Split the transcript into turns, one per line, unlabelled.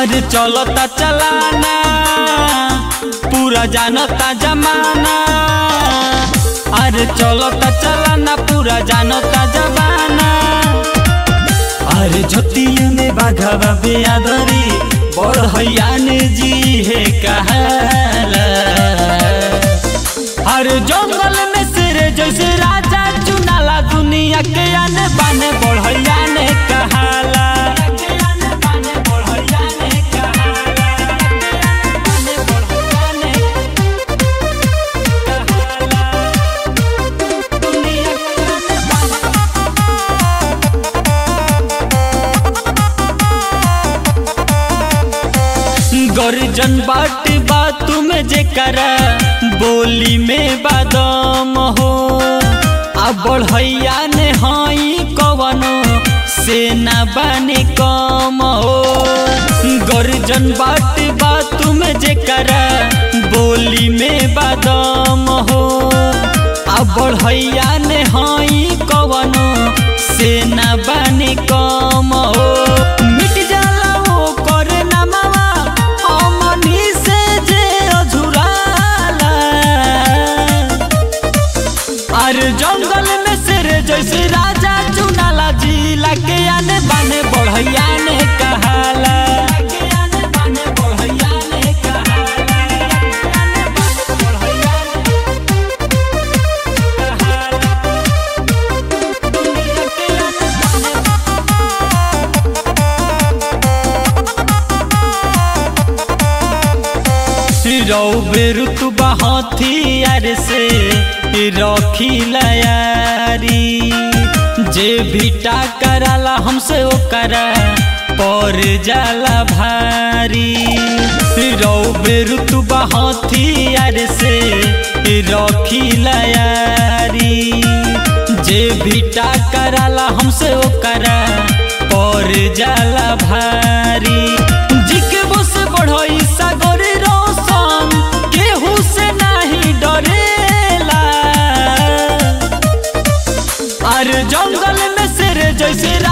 अरे चलता चलाना पूरा जानता जमाना अरे चलता चलाना पूरा जानता जमाना अरे जतिया में बाघवा बेआदरी बढ़ैयान जी है कहाला अरे जंगल में शेर जैसे राजा चुनाला दुनिया के आने बाने बढ़ैया ने कहाला गर्जन बाट बात में जे करा बोली में बादम हो आ बढ़ैया ने हई कवनो सेना बने कम हो गर्जन बाट बात में जे करा बोली में बादम हो आ बढ़ैया ने हई कवनो सेना बने कम हो मिट जाला वो करे नमवा अमनी से जे अझुराला अरे जंगल में शेर जैसे राजा चुनाला जिला के आने बाने बढ़ैया ने कहाला रौबे ऋतुबा हथियार से रखी लयारी जे भी कराला हमसे ओकरा पर जाला भारी रौबे ऋतुबा हथियार से रखी लयारी जे भी कराला हमसे ओकरा पर जाला भारी जिके बस बढ़ई सागर रोशन केहू से नहीं डरेला अरे जंगल में शेर जैसे